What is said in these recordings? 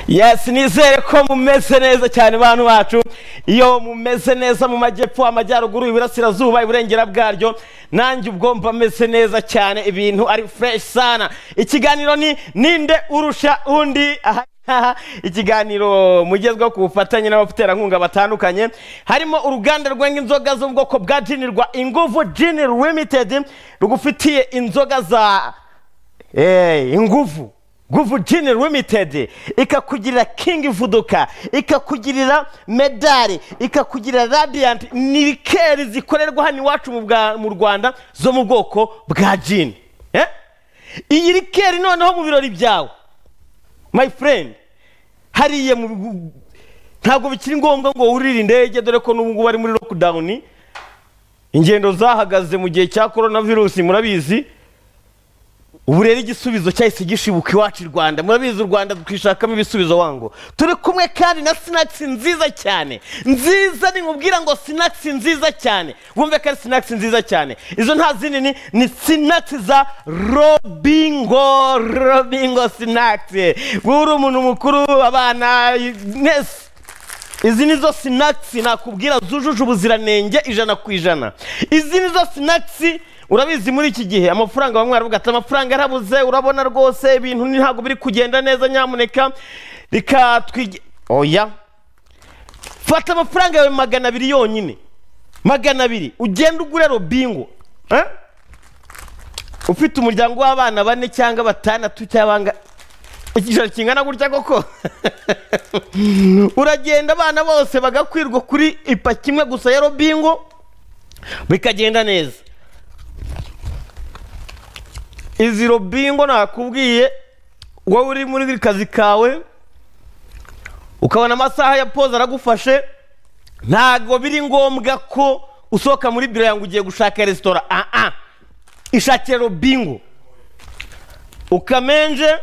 yes nizere ko mumeze neza cyane bantu bacu iyo mumeze neza mu majyepfo amajyaruguru iburasirazuba iburengera bwaryo nanjye ubwo mba meze neza cyane ibintu ari fresh sana ikiganiro ni ninde urusha undi aha ngaha ikiganiro mugezweho ku bufatanye n'abaterankunga batandukanye harimo uruganda rwenga inzoga zo mu bwoko bwa jini rwa inguvu jini limited rugufitiye inzoga za eh, inguvu guvujini limitedi ikakugirira kingi vuduka ikakugirira medali ikakugirira radiyanti ni rikeri zikorerwa hano iwacu mu Bwa- mu rwanda zo mu bwoko bwa jini Eh? iyi rikeri noneho mu birori byawe my friend hariya mu bigu- ntabwo bikiri ngombwa ngo wurire indege dore ko n'ubu ngubu ari muri lockdown ingendo zahagaze mu gihe cya coronavirus murabizi ubu rero igisubizo cyahise gishibuka iwacu i rwanda murabizi u rwanda twishakamo ibisubizo wango turi kumwe kandi na sinakisi nziza cyane nziza nimubwira ngo sinakisi nziza cyane wumve ko ari sinakisi nziza cyane izo nta zindi ni ni sinakisi za robingo robingo sinakisi wowe uri umuntu mukuru abana mwese izi nizo sinakisi nakubwira zujuje ubuziranenge ijana ku ijana izi nizo sinakisi urabizi muri iki gihe amafaranga bamwe baravuga ati amafaranga yarabuze urabona rwose ibintu ni- ntabwo biri kugenda neza nyamuneka reka twige oya fata amafaranga yawe magana abiri yonyine magana abiri ugende ugure robingo eh? ufite umuryango w'abana bane cyangwa batandatu cyangwa igishoro kingana gutya koko uragenda abana bose bagakwirwa kuri ipaki imwe gusa ya robingo bikagenda neza izi robingo nakubwiye wowe uri muri kazi kawe ukabona amasaha ya poza aragufashe ntabwo biri ngombwa ko usohoka muri biro yangu ugiye gushaka resitora ah ah ishakire robingo ukamenje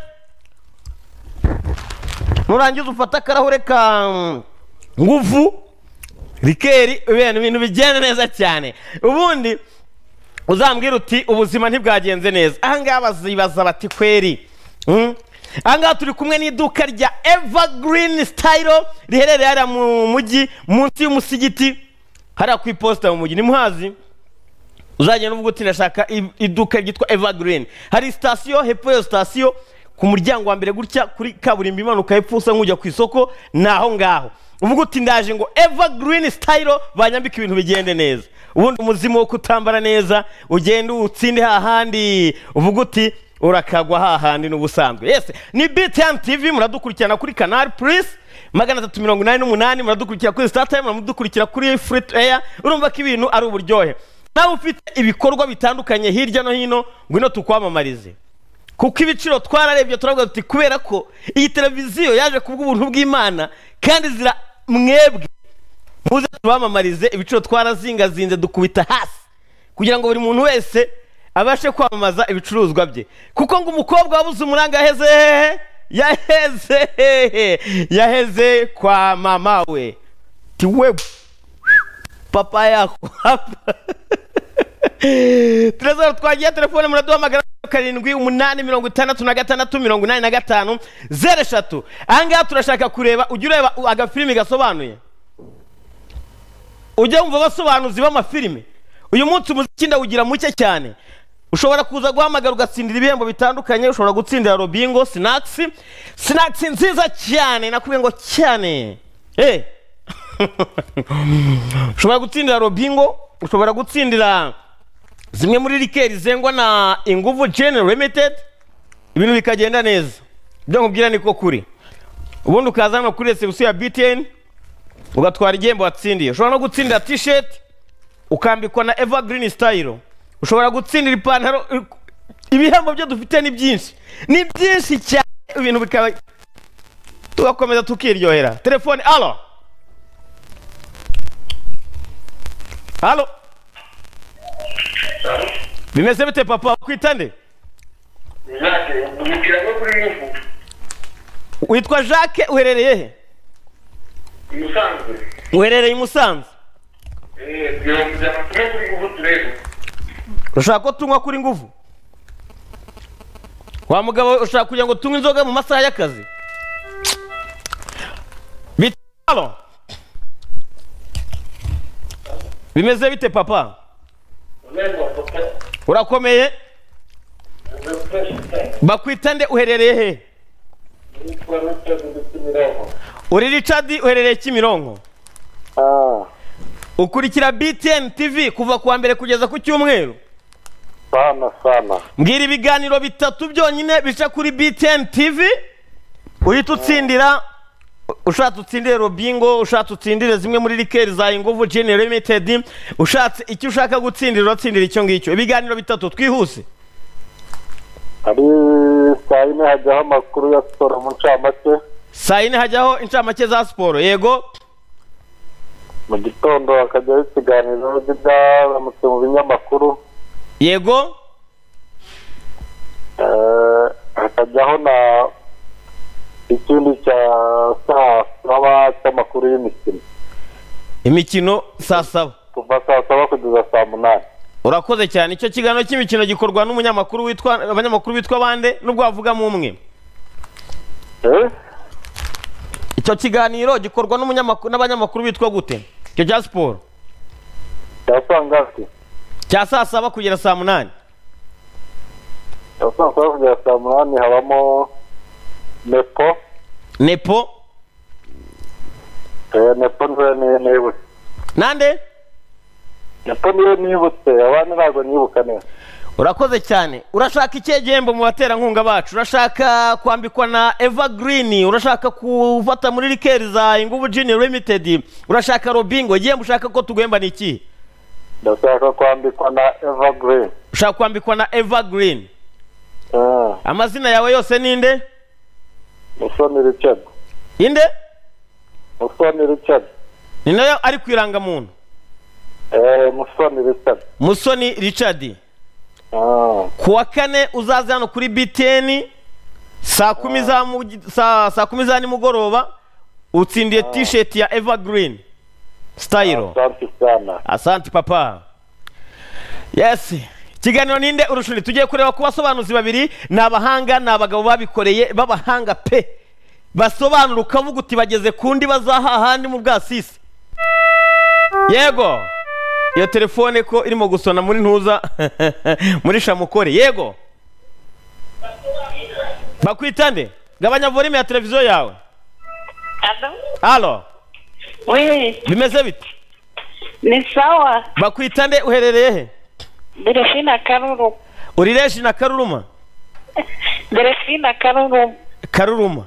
nurangiza ufate akarahure ka mm, nguvu rikeri ibintu ibintu bigenda neza cyane ubundi uzambwira uti ubuzima ntibwagenze neza ahangaha bazibaza bati kweri mm? ahangaha turi kumwe n'iduka rya evergreen style riherereye hariya mu mujyi munsi y'umusigiti hariya ku iposita mu mujyi ni muhazi uzagenda uvuga uti ndashaka i- iduka ryitwa evergreen hari sitasiyo hepfo ya sitasiyo ku muryango wa mbere gutya kuri kaburimbo imanuka hepfo usa nk'ujya ku isoko ni aho ngaho uvuga uti ndaje ngo evergreen style banyambika ibintu bigende neza ubundi umuzimu wo kutambara neza ugenda uwutsinde hahandi uvuga uti urakagwa hahandi n'ubusanzwe yesi ni btn tv muradukurikirana kuri canal plus magana atatu mirongo inani n'umunani muradukurikira kuri sitatayimu muradukurikira kuri furi eya urumva ko ibintu ari uburyohe nawe ufite ibikorwa bitandukanye hirya no hino ngwino tukwamamarize kuko ibiciro twararebye turavuga tuti kubera ko iyi televiziyo yaje kubw'ubuntu bw'imana kandi zira mwebwe muze tubamamarize ibiciro twarazingazinze dukubita hasi kugira ngo buri muntu wese abashe kwamamaza ibicuruzwa bye kuko ngo umukobwa wabuze umuranga yaheze hehe yaheze hehe yaheze kwa mama we ti we papa yako tureza twagiye telefone muraduhamagara karindwi umunani mirongo itandatu na gatandatu mirongo inani na gatanu zeru eshatu ahangaha turashaka kureba ujya ureba agafilimi gasobanuye ujya wumva abasobanuzi b'amafilime uyu munsi umuziki ndawugira muke cyane ushobora kuza guhamagara ugatsindira ibihembo bitandukanye ushobora gutsindira robingo sinakisi sinakisi nziza cyane nakubwiye ngo cyane eh ushobora gutsindira robingo ushobora gutsindira zimwe muri rikeri zengwa na inguvu jeni limitedi ibintu bikagenda neza ibyo nkubwira niko kuri ubundi ukaza hano kuri resebusiyo ya btn ugatwara igihembo watsindiye ushobora no gutsindira tisheti ukambikwa na evergreen style ushobora gutsindira ipantaro ibihembo byo dufite ni byinshi ni byinshi cyane ibintu bikaba tugakomeza tukiryohera telefone alo alo bimeze bite papa kwitande Imyaka umukira no kuri yufu witwa jacques uherereye he umusanzwe uherereye i musanze mirongo ijana tuno kuri yufu turebe ushaka ko tunywa kuri nguvu wa mugabo ushaka kugira ngo tunywe inzoga mu masaha y'akazi Halo. bimeze bite papa urakomeye bakwita nde uherereye he uri richard uherereye kimironko ukurikira btn tv kuva kuwa mbere kugeza ku cyumweru sana sana mbwira ibiganiro bitatu byonyine bica kuri btn tv uhita utsindira ushatse utsindire robingo ushatse utsindire zimwe muri rikeri za inguvu jeni limitedi ushatse icyo ushaka gutsindira uratsindira icyo ngicyo ibiganiro bitatu twihuse hari saa yine hajyaho amakuru ya siporo mu ncamake saa yine hajyaho incamake za siporo yego mu gitondo hakajyaho ikiganiro by'ibyaramutse mu binyamakuru yego Eh, hakajyaho na ikindi cya saa saba cy'amakuru y'imikino imikino saa saba kuva saa saba kugeza saa munani urakoze cyane icyo kiganiro cy'imikino gikorwa n'umunyamakuru witwa abanyamakuru bitwa bande nubwo wavugamo umwe Eh? icyo kiganiro gikorwa n'umunyamakuru n'abanyamakuru bitwa gute icyo cya siporo cya saa ngati cya saa saba kugera saa munani cya saa saba kugera saa munani habamo nepo nepo Eh, nepo niwe ni- nibutse nande nepo niwe nibutse abandi ntabwo nibuka neza urakoze cyane urashaka ikihe gihembo mu baterankunga bacu urashaka kwambikwa na evergreen urashaka gufata muri rikeri za inguvu jini limited urashaka robingo igihembo ushaka ko tuguhemba ni ikihe ndashaka kwambikwa na evergreen ushaka kwambikwa na evergreen Eh, amazina yawe yose ni nde musoni richard inde musoni richard ni nayo ari ku irangamuntu Eh, musoni richard musoni richard Ah, ku wa kane uzaze hano kuri btn saa kumi za mu- saa saa kumi za nimugoroba utsindiye tisheti ya evergreen style asante sana asante papa yes ikiganiro ninde urushuri tugiye kureba ku basobanuzi babiri ni abahanga ni abagabo babikoreye b'abahanga pe basobanura ukavuga uti bageze ku ndiba za hahandi mu bwasisi yego iyo telefone ko irimo gusona muri ntuza muri shamukore yego bakwita nde gabanya volume ya televiziyo yawe Alo. halo We, bimeze bite ni sawa. bakwita nde uherereye he Delfina Karuru. uri reshi na karuruma Delfina Karuru. karuruma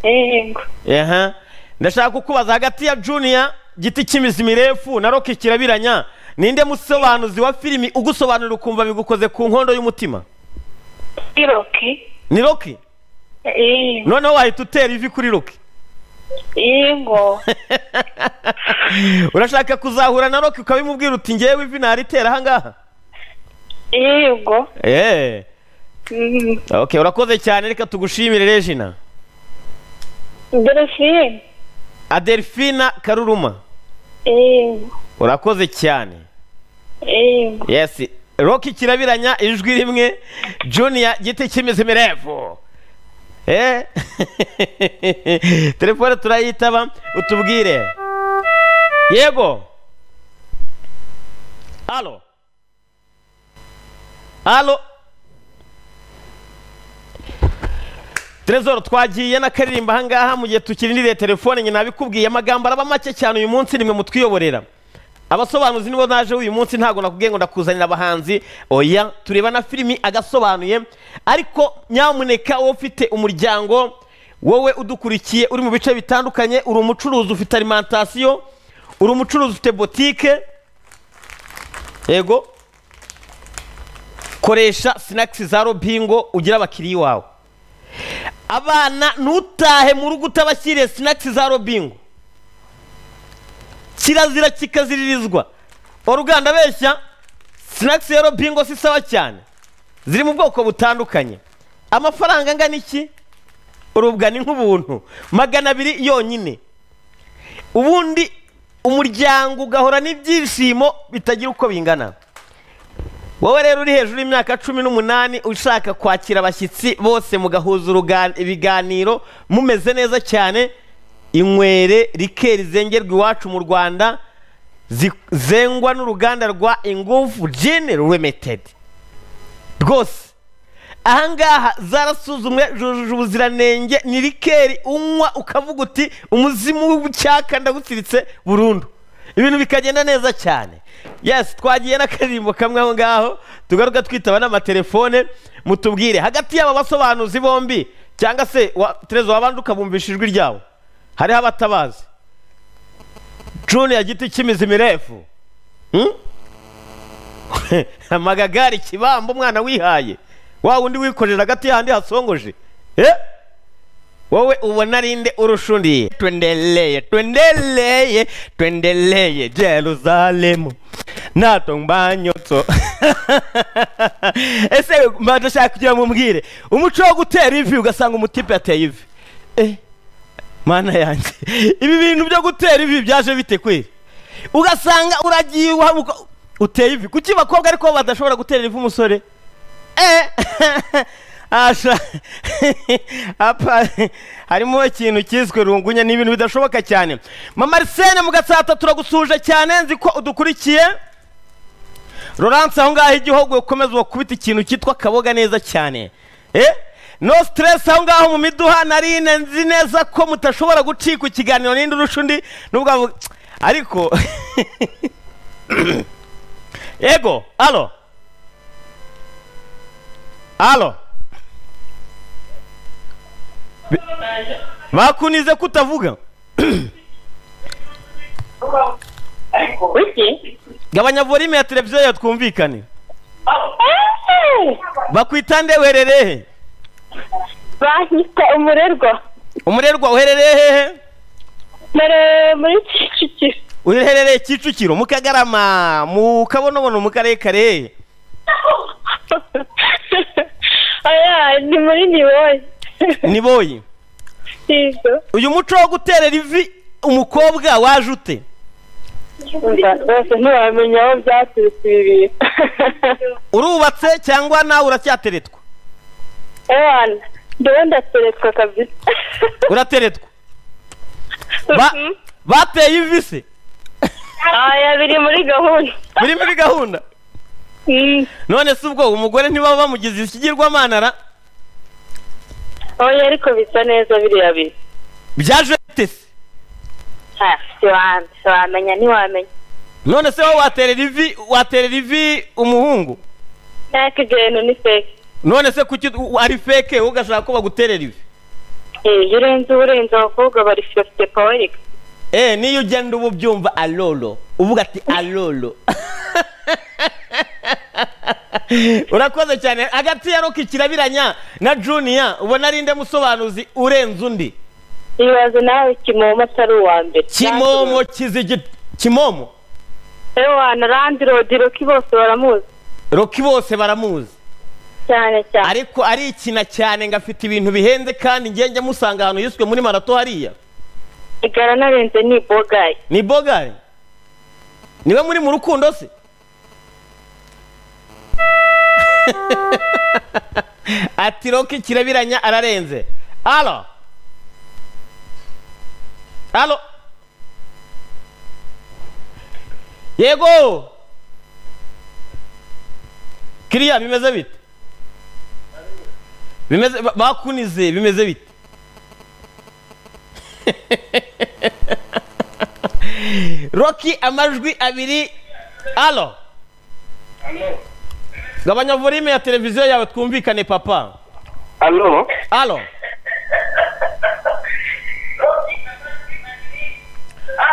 Yego. aha ndashaka kukubaza hagati ya juniya giti cy'imizi mirefu na roki kirabiranya ninde musobanuzi wa filimi ugusobanurira ukumva bigukoze ku nkondo y'umutima Iroki. ni roki Yego. noneho wahita utera ivi kuri roki Yego. urashaka kuzahura na roki ukabimubwira uti ngewe ivi naritera ahangaha Yego. eee Mm. okay urakoze cyane reka tugushimire rejina Delfina. adelfina karuruma Yego. urakoze cyane Yego. yes roki kirabiranya ijwi rimwe junior giti cy'imizi mirefu eh telefone turayitaba utubwire yego alo alo Trezor twagiye na karirimba aha ngaha mu gihe tukirindiriye telefone nyina abikubwiye amagambo araba make cyane uyu munsi nimwe mutwiyoborera abasobanuzi nibo naje uyu munsi ntabwo nakubwiye ngo ndakuzanira abahanzi oya tureba na filimi agasobanuye ariko nyamuneka wowe ufite umuryango wowe udukurikiye uri mu bice bitandukanye uri umucuruzi ufite alimentasiyo uri umucuruzi ufite botike yego koresha sinakisi za robingo ugire abakiriya iwawe abana ntutahe mu rugo utabashyiriye sinakisi za robingo kirazira kikaziririzwa uruganda abeshya sinakisi ya robingo si sawa cyane ziri mu bwoko butandukanye amafaranga angana iki urubwa ni nk'ubuntu magana abiri yonyine ubundi umuryango ugahora n'ibyishimo bitagira uko bingana wowe rero uri hejuru y'imyaka cumi n'umunani ushaka kwakira abashyitsi bose mugahuza uruga- ibiganiro mumeze neza cyane inywere rikeri zengerwa iwacu mu rwanda zi- zengwa n'uruganda rwa ingufu jini limited rwose ahangaha zarasuzumwe zujuje ubuziranenge ni rikeri unywa ukavuga uti umuzimu w'icyaka ndagutsiritse burundu ibintu bikagenda neza cyane yes twagiye n'akaririmbo kamwe aho ngaho tugaruka twitaba n'amatelefone mutubwire hagati y'aba basobanuzi bombi cyangwa se wa- terezo wabanje ukabumvisha ijwi ryabo hariho abatabazi juniya giti cy'imizi mirefu Hmm? amagagari kibamba umwana wihaye wa wundi wikorera hagati y'ahandi hasongoje Eh? wowe ubona ari nde urushundiye twendeleye twendeleye twendeleye jeruzalemu nato mbanyotso ese mba ndashaka kugira ngo mumbwire umuco wo gutera ivi ugasanga umutipe yateye ivi Eh, mana yanjye ibi bintu byo gutera ivi byaje bite kweri ugasanga uragiye uhabuka uteye ivi kuki bakobwa ariko badashobora gutera ivi umusore Eh, asha apa harimo ikintu cyiswe rungunya ni ibintu bidashoboka cyane mama arisene mu gatsata turagusuje cyane nzi ko udukurikiye Laurence aho ngaho igihugu ukomeza wakubita ikintu cyitwa kaboga neza cyane eh no stress aho ngaho mu miduha narine nzi neza ko mutashobora gucika ikiganiro n'indi urusha undi nubwo avuga ariko ego alo alo Bi- bakunize kutavuga Kuki? gabanya volume ya televiziyo yawe twumvikane bakwita nde wehererehe Bahita umurerwa. umurerwa uherereye hehe Nari muri Kicukiro. uherereye kicukiro mu kagarama mu kabonobono mu karere kare Aya, ni muri Niboye. ni boyi Sizo. uyu muco wo guterera ivi umukobwa waje ute Rwose ntiwamenya aho byaturutse ibi bintu. urubatse cyangwa nawe uracyateretwa Ewana, ndiwe ndateretwa kabisa. urateretwa ba Mhm. bateye ivi se Aya, biri muri gahunda. biri muri gahunda Mm. none se ubwo umugore ntibaba bamugize ikigirwamanara Oya, ariko bisa neza biriya bintu. byaje bite se Ha, siwa- siwamenya ntiwamenya none se wowe waterera ivi waterera ivi umuhungu naka ibyo ni fake none se kuki u- ari feke wowe ugashaka ko baguterera ivi Eh, iyo urenze uba urenze abakobwa bari fiyote pawerika Eh, niyo ugenda uba ubyumva alolo uvuga ati alolo urakoze cyane hagati ya roki kirabiranya na juniya ubona ari nde musobanuzi urenze undi ibaze nawe kimomo atari uwa mbere kimomo kizigi kimomo ewana randirodi roki bose baramuzi roki bose baramuzi cyane cyane ariko arikina cyane ngo afite ibintu bihenze kandi njye njya musanga ahantu yiswe muri marato hariya igara narenze ni bogayi ni bogari niwe muri mu rukundo se ati roki kirabiranya ararenze alo alo yego kiriya bimeze bite bimeze ba- bakunize bimeze bite roki amajwi abiri alo Alo, gabanya volume ya televiziyo yawe twumvikane papa alo alo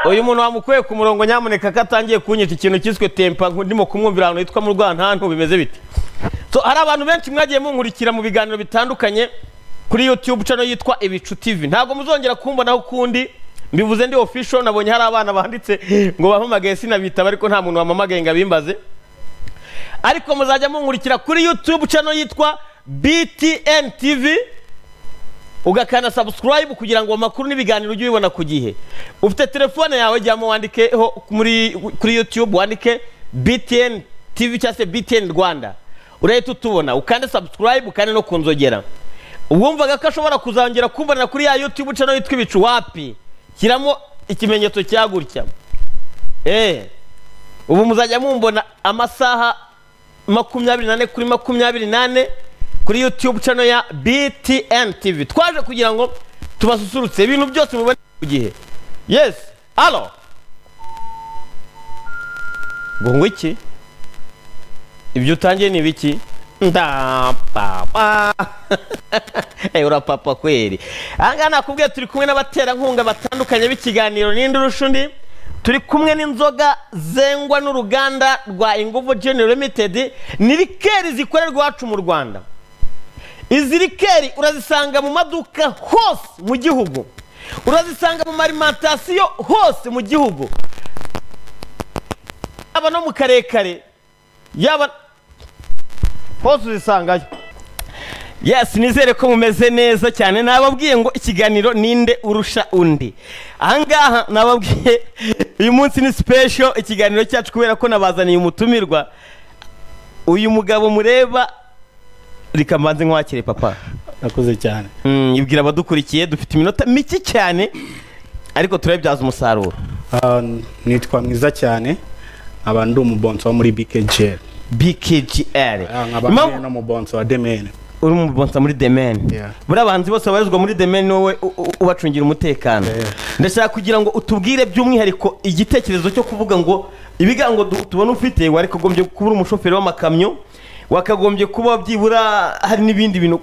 uyu muntu wamukuye ku murongo nyamuneka ko atangiye kunyita ikintu cyiswe tempa ngo ndimo kumwumvira ahantu hitwa mu rwantantu bimeze bite so hari abantu benshi mwagiye munkurikira mu biganiro bitandukanye kuri youtube channel yitwa ibicu tv ntabwo muzongera kumbonaho ukundi mbivuze ndi official nabonye hari abana banditse ngo bampamagaye sinabitaba ariko nta muntu wampamagaye ngo abimbaze ariko muzajya munkurikira kuri youtube channel yitwa btn tv ugakana subscribe kugira ngo amakuru n'ibiganiro ujye ubibona ku gihe ufite telefone yawe jyamo wandikeho muri kuri youtube wandike btn tv cyangwa se btn rwanda urahita utubona ukande subscribe ukande no kunzogera uwumvaga ko ashobora kuzongera kumbonera kuri ya youtube channel yitwa ibicu wapi shyiramo ikimenyetso cya gutya eee ubu muzajya mumbona amasaha makumyabiri nane kuri makumyabiri nane kuri yutube cano ya btn tv twaje kugira ngo tubasusurutse ibintu byose mubone ku gihe yesi alo ngo ngo iki ibyo utangiye ni ibiki ndapapa urapapa kweri ahangaha nakubwiye turi kumwe n'abaterankunga batandukanye b'ikiganiro n'indi urusha undi turi kumwe n'inzoga zengwa n'uruganda rwa inguvu genero limitedi ni rikeri zikorerwa iwacu mu rwanda izi rikeri urazisanga mu maduka hose mu gihugu urazisanga mu marimentasiyo hose mu gihugu yaba no mu karekare yaba hose uzisangayo yesi nizere ko mumeze neza cyane nababwiye ngo ikiganiro ninde urusha undi ahangaha nababwiye uyu munsi ni sipesho ikiganiro cyacu kubera ko nabazaniye umutumirwa uyu mugabo mureba reka mbanze nkwakire papa nakoze cyane Mm, ibwira abadukurikiye dufite iminota mike cyane ariko turabibyaza umusaruro Ah, nitwa mwiza cyane nkaba ndi umubonso wo muri bkgl bkgr Ah, nkaba Impamvu- ndi no mubonso wa demene uri mu bonsa muri demeni Yeah. buriya abahanzi bose babarizwa muri demeni wowe u- u- ubacungira umutekano Yeah. ndashaka kugira ngo utubwire by'umwihariko igitekerezo cyo kuvuga ngo ibigango du- tubona ufite warikagombye kuba uri umushoferi w'amakamyo wakagombye kuba byibura hari n'ibindi bintu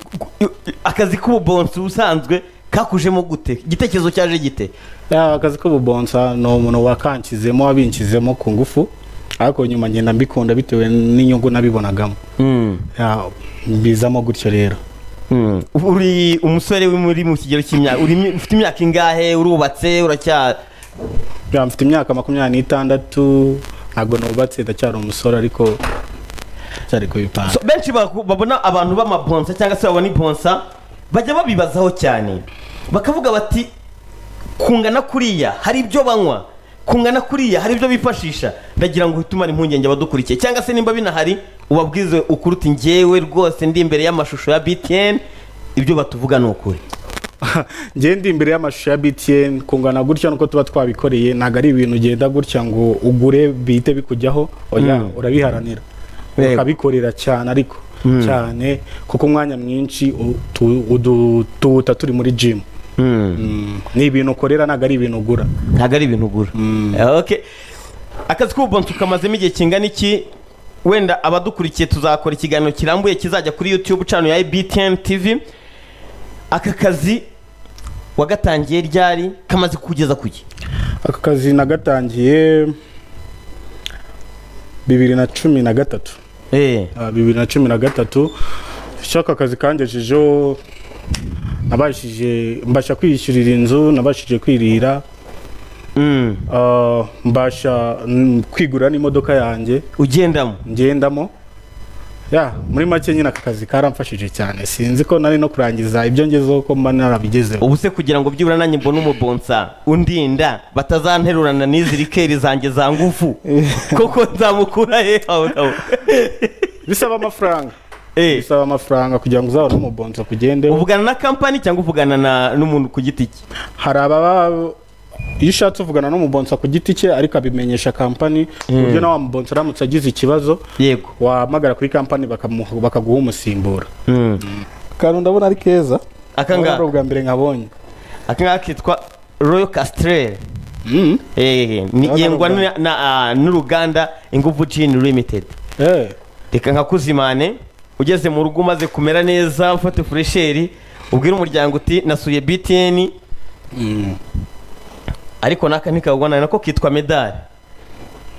akazi k'ububonsi ubusanzwe kakujemo gute igitekerezo cyaje gite Ah, akazi k'ububonsa ni umuntu wakankizemo wabinkizemo ku ngufu ariko nyuma ngenda mbikunda bitewe n'inyungu nabibonagamo Ah, mbizamo gutyo rero Mm. uri umusore uri muri mu kigero cy'imyaka uri mi- ufite imyaka ingahe urubatse uracya Ya, mfite imyaka makumyabiri n'itandatu ntabwo nubatse ndacyari umusore ariko cyari kubipanga so, benshi baku- babona abantu b'amabonsa cyangwa se babona ibonsa bajya babibazaho cyane bakavuga bati kungana kuriya hari ibyo banywa kungana kuriya hari ibyo bifashisha ndagira ngo uhite umara impungenge abadukurikiye cyangwa se nimba binahari ubabwize ukuri uti njyewe rwose ndi imbere y'amashusho ya btn ibyo batuvuga ni ukuri njye ndi imbere y'amashusho ya btn kungana gutya nuko tuba twabikoreye ntabwo ari ibintu ugenda gutya ngo ugure bihite bikujyaho oya Mm. urabiharanira Yego. ukabikorera cyane ariko cyane kuko umwanya mwinshi u- tu- udu- tuwuta turi muri gym Mm, ni ibintu ukorera ntabwo ari ibintu ugura ntabwo ari ibintu ugura Okay. akazi k'ububonsi ukamazemo igihe kingana iki wenda abadukurikiye tuzakora ikiganiro kirambuye kizajya kuri youtube cano ya btn tv aka kazi wagatangiye ryari kamaze kugeza ku gihe aka kazi nagatangiye bibiri na cumi na gatatu Ah, bibiri na cumi na gatatu shaka akazi kangejejeho nabashije mbasha kwiyishyurira inzu nabashije kwirira Mm. ah, mbasha mm, kwigura n'imodoka yanjye ugendamo ngendamo ya muri make nyine aka kazi karamfashije cyane sinzi ko nari no kurangiza ibyo ngezeho ko mba narabigezeho ubu se kugira ngo byibura nanjye mbone umubonsa undinda batazanterurana n'izi rikeri zanjye za ngufu koko nzamukura he aho naho bisaba amafaranga Eh, bisaba amafaranga kugira ngo uzabone umubonzo kugendeho uvugana na kampani cyangwa uvugana na- n'umuntu ku giti cye hari ababa iyo ushatse uvugana n'umubonsa ku giti cye ariko abimenyesha kampani ku buryo nawe wamubonsa aramutse agize ikibazo yego wahamagara kuri kampani bakamu- bakaguha umusimbura Mm. kantu ndabona ari keza Aka ngaka? ari ubwa mbere nkabonye aka ngaka kitwa royal castrel Mm. Eh, ni Urabona yengwa uruganda? na- na, ah, n'uruganda inguvu gin limited Eh, reka nkakuzimane ugeze mu rugo umaze kumera neza ufate furesheri ubwire umuryango uti nasuye btn ariko n'aka ntikagwana nako kitwa medali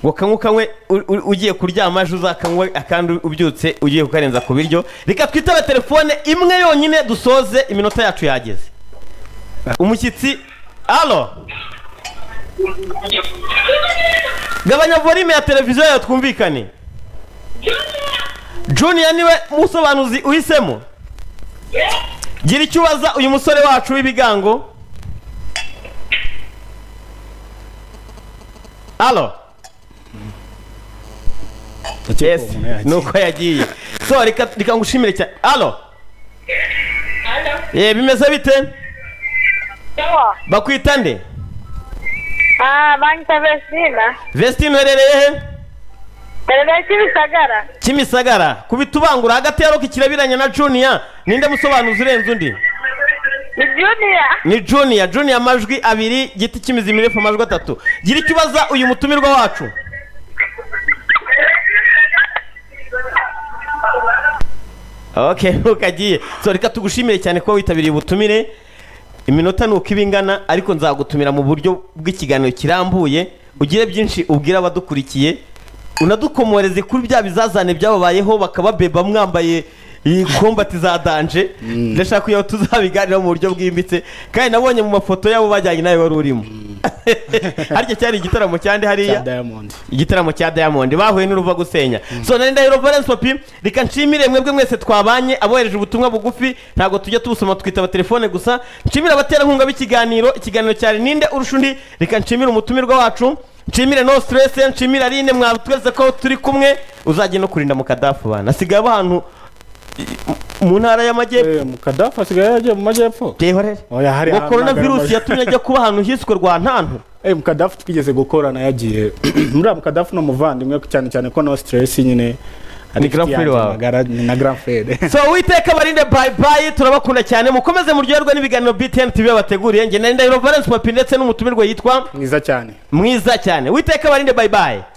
ngo kanywe ukanywe u- u- ugiye kuryama ejo uzakanywe akandi ubyutse ugiye kukarenza ku biryo reka twitabe telefone imwe yonyine dusoze iminota yacu yageze umushyitsi alo gabanya volume ya televiziyo yawe twumvikane junior niwe musobanuzi uhisemo gira icyo ubaza uyu musore wacu w'ibigango alo ndakeka yes uwo muntu yakira. nuko yagiye so reka reka ngushimire cyane alo eh bimeze bite bakwita nde Ah, banyita Vestina. vesitine uherereye he Terere cy'ibisagara. kimisagara ku bitubangura hagati ya roki kirabiranye na juniya ninde musobanuzi urenze undi Ni Junior. ni juniya juniya amajwi abiri giti cy'imizi mirefu amajwi atatu gira icyo ubaza uyu mutumirwa wacu ok ntukagiye so reka tugushimire cyane ko witabiriye ubutumire iminota ni uko iba ingana ariko nzagutumira mu buryo bw'ikiganiro kirambuye ugire byinshi ubwira abadukurikiye unadukomoreze kuri bya bizazane byababayeho bakababeba mwambaye iyi kombati za danje ndashaka kugira ngo tuzabiganiraho mu buryo bwimbitse kandi nabonye mu mafoto y'abo bajyanye nawe wari urimo harya cyari igitaramo cyande hariya Diamond igitaramo cya diamond bahuye n'uruva gusenya so nari ndahiro valence papi reka nshimire mwebwe mwese twabanye abohereje ubutumwa bugufi ntabwo tujya tubusoma twitaba telefone gusa nshimire abaterankunga b'ikiganiro ikiganiro cyari ninde urusha undi reka nshimire umutumirwa wacu nshimire no stress nshimire arine mwatweretse ko turi kumwe uzajya no kurinda mu kadafu bana asigaye aba ahantu i- mu ntara y'amajyepfo Eh, mukadafu asigaye yagiye mu majyepfo reba rero Oya, hari ngo ahantu korona virusi hagaragaje. yatumye ajya kuba ahantu hiswe rwantantu Eh, mukadafu twigeze gukorana yagiye muri uriya mukadafu ni umuvandimwe cyane cyane ko no stress nyine Ni grand frère wawe. wawe ni na grand frère so witeka barinde bye bye turabakunda cyane mukomeze muryoherwe n'ibiganiro btn tv yabateguriye nge na ndahiro valence papi ndetse n'umutumirwa yitwa mwiza cyane mwiza cyane witeka barinde bye bye